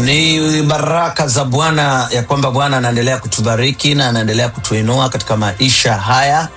Ni baraka za Bwana ya kwamba Bwana anaendelea kutubariki na anaendelea kutuinua katika maisha haya,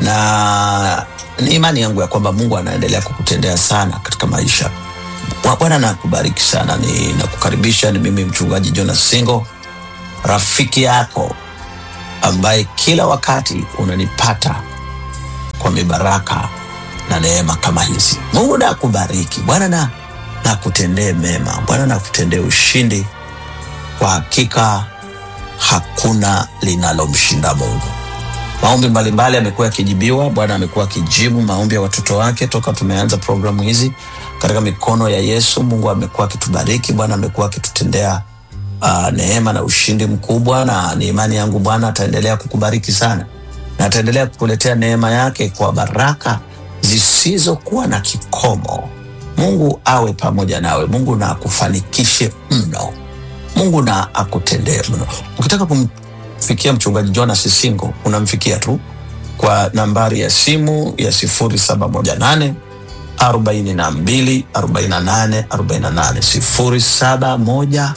na ni imani yangu ya kwamba Mungu anaendelea kukutendea sana katika maisha. Bwa- Bwana nakubariki sana. Ninakukaribisha, ni mimi mchungaji Jonas Singo, rafiki yako ambaye kila wakati unanipata kwa mibaraka na neema kama hizi. Mungu na akubariki. Bwana na nakutendee mema. Bwana nakutendee ushindi. Kwa hakika hakuna linalomshinda Mungu. Maombi mbalimbali yamekuwa yakijibiwa. Bwana amekuwa akijibu maombi ya watoto wake toka tumeanza programu hizi katika mikono ya Yesu. Mungu amekuwa akitubariki. Bwana amekuwa akitutendea uh, neema na ushindi mkubwa, na ni imani yangu Bwana ataendelea kukubariki sana na ataendelea kukuletea neema yake kwa baraka zisizokuwa na kikomo. Mungu awe pamoja nawe. Mungu na akufanikishe mno. Mungu na akutendee mno. Ukitaka kumfikia mchungaji Jonas Singo, unamfikia tu kwa nambari ya simu ya 0718 42 48 48 0718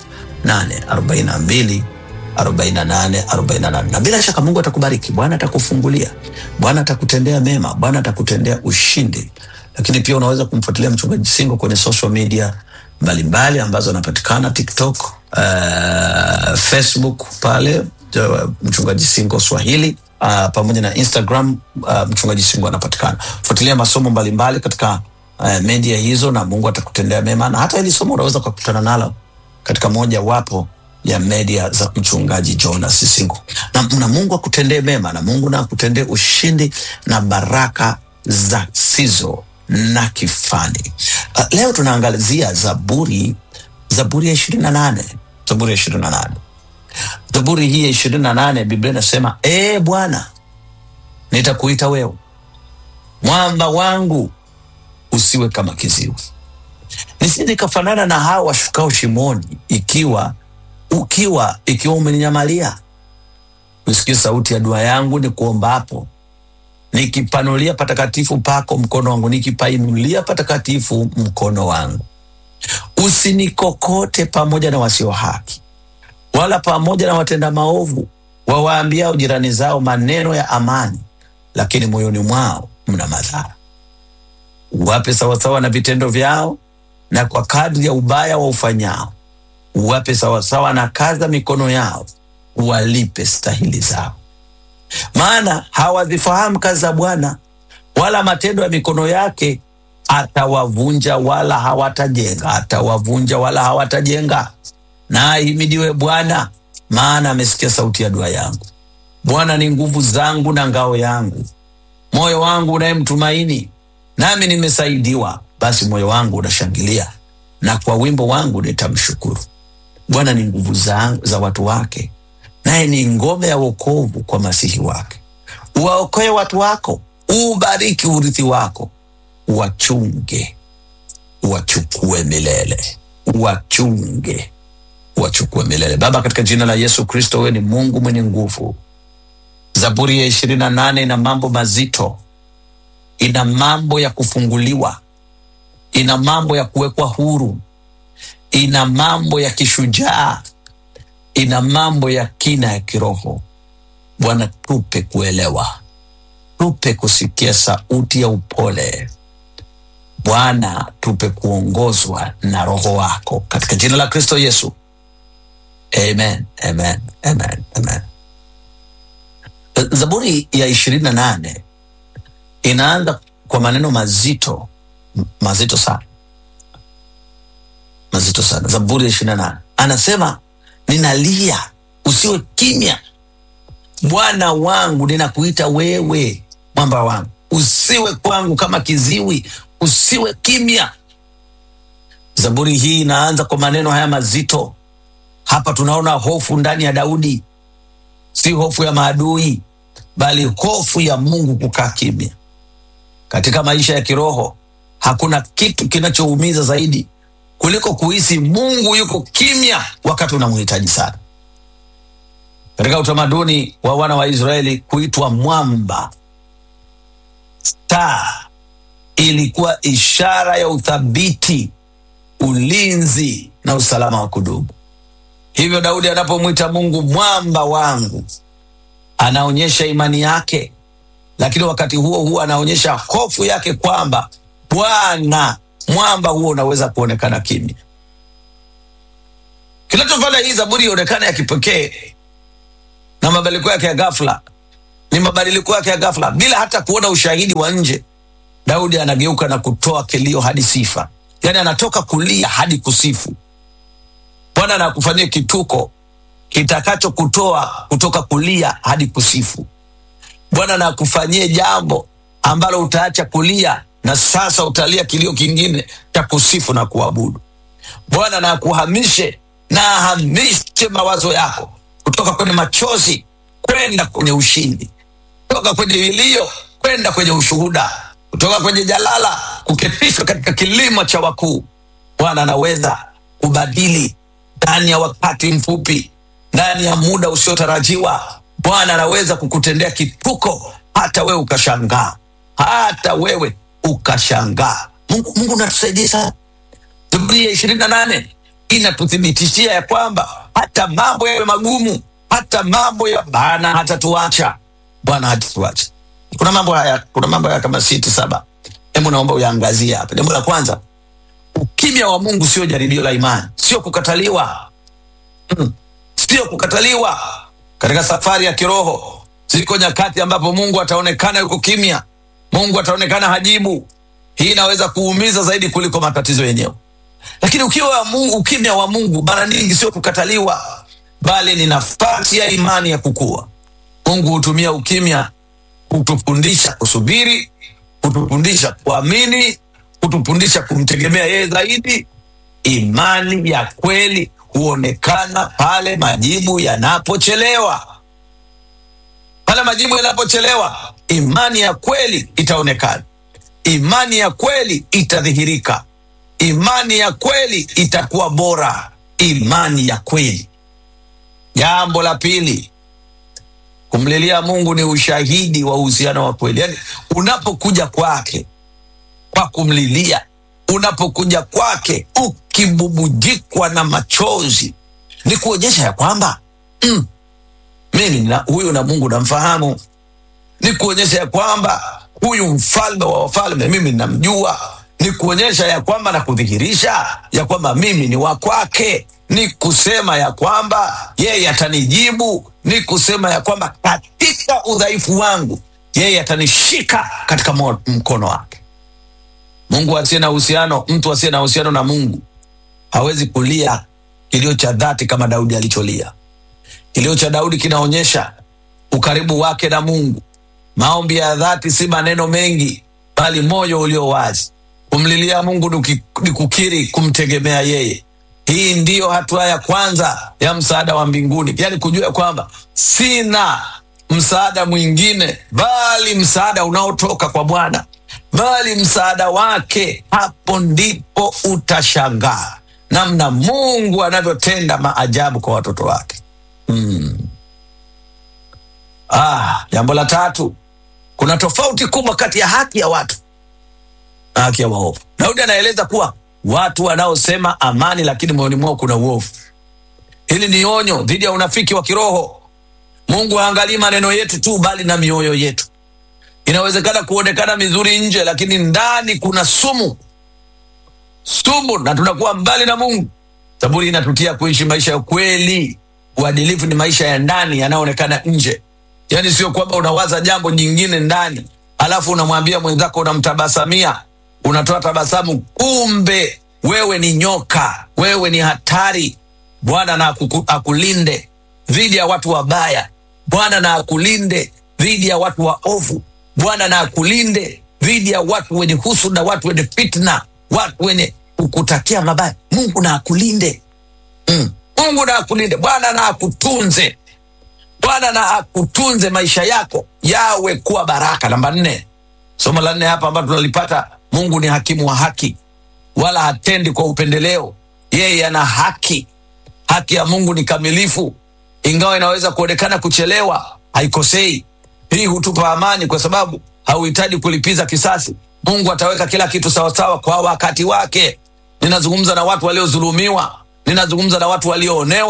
42 48 48 na bila shaka Mungu atakubariki. Bwana atakufungulia, Bwana atakutendea mema, Bwana atakutendea ushindi. Lakini pia unaweza kumfuatilia mchungaji Singo kwenye social media mbalimbali ambazo anapatikana TikTok, uh, Facebook pale uh, mchungaji Singo Swahili uh, pamoja na Instagram uh, mchungaji Singo anapatikana. Fuatilia masomo mbalimbali katika uh, media hizo, na Mungu atakutendea mema, na hata hili somo unaweza ukakutana nalo katika moja wapo ya media za mchungaji Jonas Singo. Na, na Mungu akutendee mema na Mungu na akutendee ushindi na baraka za sizo na kifani. Uh, leo tunaangalizia Zaburi, Zaburi ya ishirini na nane Zaburi ya ishirini na nane Zaburi hii ya ishirini na nane Biblia inasema ee Bwana, nitakuita wewe mwamba wangu, usiwe kama kiziwi nisije nikafanana na hawa washukao shimoni, ikiwa ukiwa ikiwa umeninyamalia. Usikie sauti ya dua yangu ni kuombapo, nikipanulia patakatifu pako mkono wangu, nikipainulia patakatifu mkono wangu. Usinikokote pamoja na wasio haki, wala pamoja na watenda maovu, wawaambiao jirani zao maneno ya amani, lakini moyoni mwao mna madhara. Uwape sawasawa na vitendo vyao na kwa kadri ya ubaya wa ufanyao, uwape sawasawa na kazi za mikono yao, uwalipe stahili zao. Maana hawazifahamu kazi za Bwana, wala matendo ya mikono yake. Atawavunja wala hawatajenga, atawavunja wala hawatajenga. Na ahimidiwe Bwana, maana amesikia sauti ya dua yangu. Bwana ni nguvu zangu na ngao yangu, moyo wangu unayemtumaini, nami nimesaidiwa. Basi moyo wangu unashangilia, na kwa wimbo wangu nitamshukuru. Bwana ni nguvu za, za watu wake, naye ni ngome ya wokovu kwa masihi wake. Uwaokoe watu wako, ubariki urithi wako, uwachunge, uwachukue milele, uwachunge, uwachukue milele. Baba, katika jina la Yesu Kristo, wewe ni Mungu mwenye nguvu. Zaburi ya ishirini na nane ina mambo mazito, ina mambo ya kufunguliwa ina mambo ya kuwekwa huru, ina mambo ya kishujaa, ina mambo ya kina ya kiroho. Bwana, tupe kuelewa, tupe kusikia sauti ya upole. Bwana, tupe kuongozwa na Roho wako katika jina la Kristo Yesu, amen, amen, amen, amen. Zaburi ya ishirini na nane inaanza kwa maneno mazito mazito sana, mazito sana. Zaburi ya ishirini na nane anasema ninalia, usiwe kimya, Bwana wangu, ninakuita wewe, mwamba wangu, usiwe kwangu kama kiziwi, usiwe kimya. Zaburi hii inaanza kwa maneno haya mazito. Hapa tunaona hofu ndani ya Daudi, si hofu ya maadui, bali hofu ya Mungu kukaa kimya. Katika maisha ya kiroho hakuna kitu kinachoumiza zaidi kuliko kuhisi Mungu yuko kimya wakati unamhitaji sana. Katika utamaduni wa wana wa Israeli, kuitwa mwamba star ilikuwa ishara ya uthabiti, ulinzi na usalama wa kudumu. Hivyo Daudi anapomwita Mungu mwamba wangu, anaonyesha imani yake, lakini wakati huo huo anaonyesha hofu yake kwamba Bwana mwamba huo unaweza kuonekana kimya. Kinachofanya hii zaburi ionekane ya kipekee na mabadiliko yake ya ghafla ni mabadiliko yake ya ghafla, bila hata kuona ushahidi wa nje. Daudi anageuka na kutoa kilio hadi sifa, yaani anatoka kulia hadi kusifu. Bwana anakufanyia kituko kitakacho kutoa kutoka kulia hadi kusifu. Bwana anakufanyia jambo ambalo utaacha kulia na sasa utalia kilio kingine cha kusifu na kuabudu. Bwana na akuhamishe na ahamishe mawazo yako kutoka kwenye machozi kwenda kwenye ushindi, kutoka kwenye vilio kwenda kwenye ushuhuda, kutoka kwenye jalala kuketishwa katika kilima cha wakuu. Bwana anaweza kubadili ndani ya wakati mfupi, ndani ya muda usiotarajiwa. Bwana anaweza kukutendea kituko hata wewe ukashangaa, hata wewe ukashangaa. Mungu, Mungu unatusaidia sana. Zaburi ya ishirini na nane inatuthibitishia ya kwamba hata mambo yawe magumu, hata mambo ya Bwana hatatuacha. Bwana hatatuacha. Kuna mambo haya, kuna mambo haya kama sita saba, hebu naomba uyaangazie hapa. Jambo la kwanza, ukimya wa Mungu sio jaribio la imani, sio kukataliwa mm. sio kukataliwa. Katika safari ya kiroho, ziko nyakati ambapo Mungu ataonekana yuko kimya, Mungu ataonekana hajibu. Hii inaweza kuumiza zaidi kuliko matatizo yenyewe. Lakini ukiwa wa Mungu, ukimya wa Mungu mara nyingi sio kukataliwa, bali ni nafasi ya imani ya kukua. Mungu hutumia ukimya kutufundisha kusubiri, kutufundisha kuamini, kutufundisha kumtegemea yeye zaidi. Imani ya kweli huonekana pale majibu yanapochelewa. Pale majibu yanapochelewa, imani ya kweli itaonekana, imani ya kweli itadhihirika, imani ya kweli itakuwa bora, imani ya kweli. Jambo la pili, kumlilia Mungu ni ushahidi wa uhusiano wa kweli. Yaani, unapokuja kwake kwa kumlilia, unapokuja kwake ukibubujikwa na machozi, ni kuonyesha ya kwamba mm, mimi na huyu na Mungu namfahamu, ni kuonyesha ya kwamba huyu mfalme wa wafalme mimi namjua, ni kuonyesha ya kwamba na kudhihirisha ya kwamba mimi ni wa kwake, ni kusema ya kwamba yeye atanijibu, ni kusema ya kwamba katika udhaifu wangu yeye atanishika katika mo- mkono wake. Mungu asiye na uhusiano, mtu asiye na uhusiano na Mungu hawezi kulia kilio cha dhati kama Daudi alicholia. Kilio cha Daudi kinaonyesha ukaribu wake na Mungu. Maombi ya dhati si maneno mengi, bali moyo ulio wazi. Kumlilia Mungu ni kuki- ni kukiri kumtegemea yeye. Hii ndiyo hatua ya kwanza ya msaada wa mbinguni, yaani kujua kwamba sina msaada mwingine bali msaada unaotoka kwa Bwana, bali msaada wake. Hapo ndipo utashangaa namna Mungu anavyotenda maajabu kwa watoto wake. Ah, jambo la tatu, kuna tofauti kubwa kati ya haki ya watu na haki ya waovu. Daudi anaeleza kuwa watu wanaosema amani, lakini moyoni mwao kuna uovu. Hili ni onyo dhidi ya unafiki wa kiroho. Mungu haangalii maneno yetu tu, bali na mioyo yetu. Inawezekana kuonekana mizuri nje, lakini ndani kuna sumu, sumu, na tunakuwa mbali na Mungu. Zaburi inatutia kuishi maisha ya kweli. Uadilifu ni maisha ya ndani yanayoonekana nje, yaani sio kwamba unawaza jambo jingine ndani alafu unamwambia mwenzako, unamtabasamia, unatoa tabasamu, kumbe wewe ni nyoka, wewe ni hatari. Bwana na akuku- akulinde dhidi ya watu wabaya. Bwana na akulinde dhidi ya watu waovu. Bwana na akulinde dhidi ya watu wenye husuda, watu wenye fitna, watu wenye kukutakia mabaya. Mungu na akulinde mm. Mungu na akulinde. Bwana na akutunze. Bwana na akutunze, maisha yako yawe kuwa baraka. Namba nne, somo la nne hapa ambalo tunalipata, Mungu ni hakimu wa haki, wala hatendi kwa upendeleo. Yeye ana haki. Haki ya Mungu ni kamilifu, ingawa inaweza kuonekana kuchelewa, haikosei. Hii hutupa amani, kwa sababu hauhitaji kulipiza kisasi. Mungu ataweka kila kitu sawasawa kwa wakati wake. Ninazungumza na watu waliodhulumiwa, ninazungumza na watu walioonewa,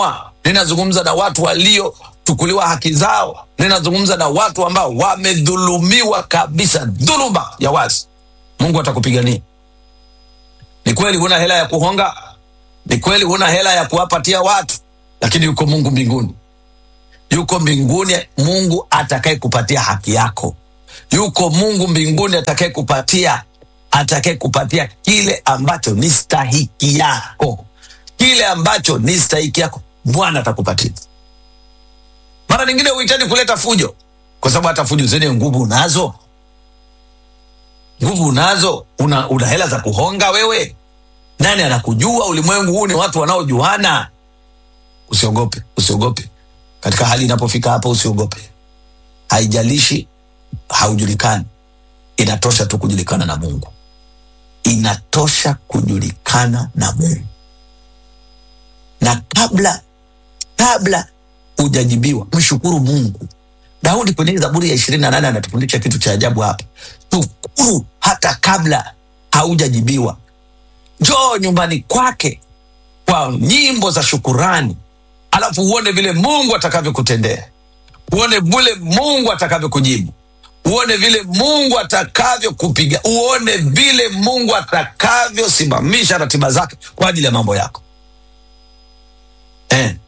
ninazungumza na watu waliochukuliwa haki zao, ninazungumza na watu ambao wamedhulumiwa kabisa, dhuluma ya wazi. Mungu atakupigania. Ni kweli huna hela ya kuhonga, ni kweli huna hela ya kuwapatia watu, lakini yuko Mungu mbinguni, yuko mbinguni Mungu atakaye kupatia haki yako, yuko Mungu mbinguni atakaye kupatia atakaye kupatia kile ambacho ni stahiki yako, kile ambacho ni stahiki yako, Bwana atakupatia. Mara nyingine uhitaji kuleta fujo, kwa sababu hata fujo zenye nguvu unazo, nguvu unazo, una, una hela za kuhonga wewe. Nani anakujua? Ulimwengu huu ni watu wanaojuana. Usiogope, usiogope katika hali inapofika hapa, usiogope. Haijalishi haujulikani, inatosha tu kujulikana na Mungu, inatosha kujulikana na Mungu. Na kabla kabla hujajibiwa, mshukuru Mungu. Daudi kwenye Zaburi ya ishirini na nane anatufundisha kitu cha ajabu hapa. Shukuru hata kabla haujajibiwa. Njoo nyumbani kwake kwa nyimbo za shukurani, alafu uone vile Mungu atakavyokutendea, uone vile Mungu atakavyokujibu, uone vile Mungu atakavyokupiga, uone vile Mungu atakavyosimamisha ratiba zake kwa ajili ya mambo yako eh.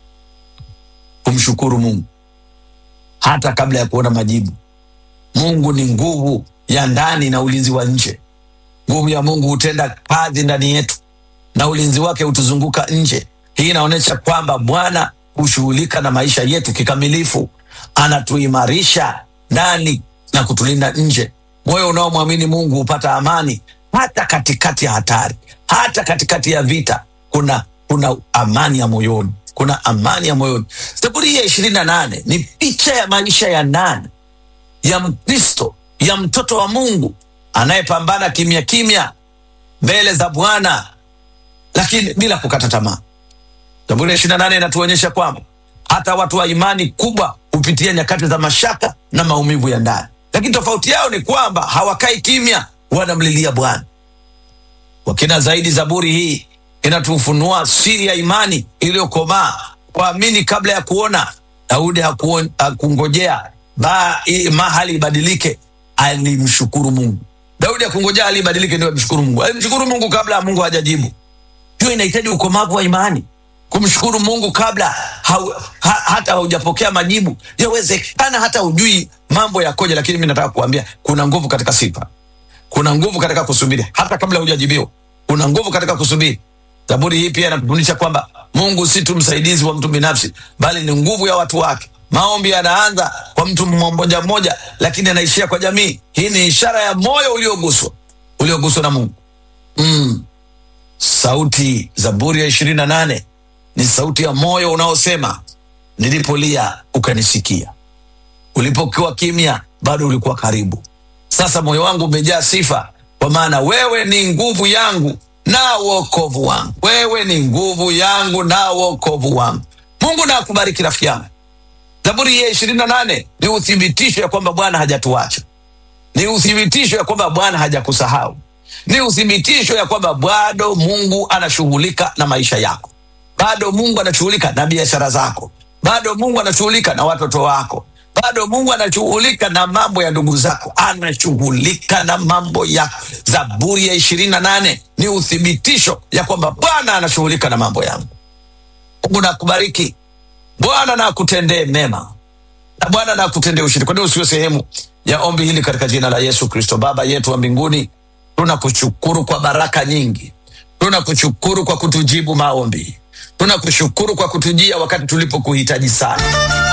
Kumshukuru Mungu hata kabla ya kuona majibu. Mungu ni nguvu ya ndani na ulinzi wa nje. Nguvu ya Mungu hutenda kazi ndani yetu na ulinzi wake hutuzunguka nje. Hii inaonyesha kwamba Bwana hushughulika na maisha yetu kikamilifu, anatuimarisha ndani na kutulinda nje. Moyo unaomwamini Mungu hupata amani hata katikati ya hatari, hata katikati ya vita. Kuna kuna amani ya moyoni, kuna amani ya moyoni. Zaburi hii ya ishirini na nane ni picha ya maisha ya ndani ya Mkristo, ya mtoto wa Mungu anayepambana kimya kimya mbele za Bwana, lakini bila kukata tamaa. Zaburi ya ishirini na nane inatuonyesha kwamba hata watu wa imani kubwa hupitia nyakati za mashaka na maumivu ya ndani, lakini tofauti yao ni kwamba hawakai kimya, wanamlilia Bwana. Kwa kina zaidi, zaburi hii inatufunua siri ya imani iliyokomaa, kuamini kabla ya kuona. Daudi hakuon- hakungojea ba- i- mahali ibadilike, alimshukuru Mungu. Daudi hakungojea hali ibadilike ndio amshukuru Mungu, alimshukuru Mungu kabla Mungu hajajibu. Hiyo inahitaji ukomavu wa imani, kumshukuru Mungu kabla hau, ha, hata haujapokea majibu. Yawezekana hata hujui mambo yakoje, lakini mi nataka kuambia kuna nguvu katika sifa, kuna nguvu katika kusubiri hata kabla hujajibiwa, kuna nguvu katika kusubiri. Zaburi hii pia inatufundisha kwamba Mungu si tu msaidizi wa mtu binafsi, bali ni nguvu ya watu wake. Maombi yanaanza kwa mtu mmoja mmoja, lakini yanaishia kwa jamii. Hii ni ishara ya moyo ulioguswa, ulioguswa na Mungu. Mm. Sauti Zaburi ya ishirini na nane ni sauti ya moyo unaosema, nilipolia ukanisikia, ulipokuwa kimya bado ulikuwa karibu. Sasa moyo wangu umejaa sifa, kwa maana wewe ni nguvu yangu na wokovu wangu. Wewe ni nguvu yangu na wokovu wangu. Mungu na akubariki rafiki yangu. Zaburi hii ya ishirini na nane ni uthibitisho ya kwamba Bwana hajatuacha, ni uthibitisho ya kwamba Bwana hajakusahau, ni uthibitisho ya kwamba bado Mungu anashughulika na maisha yako, bado Mungu anashughulika na biashara zako, bado Mungu anashughulika na watoto wako, bado Mungu anashughulika na mambo ya ndugu zako, anashughulika na mambo yako. Zaburi ya ishirini na nane ni uthibitisho ya kwamba Bwana anashughulika na mambo yangu. Mungu nakubariki, Bwana na akutendee mema na Bwana na akutendee ushindi. Kwa nini usiwe sehemu ya ombi hili katika jina la Yesu Kristo? Baba yetu wa mbinguni, tunakushukuru kwa baraka nyingi, tunakushukuru kwa kutujibu maombi, tunakushukuru kwa kutujia wakati tulipokuhitaji sana.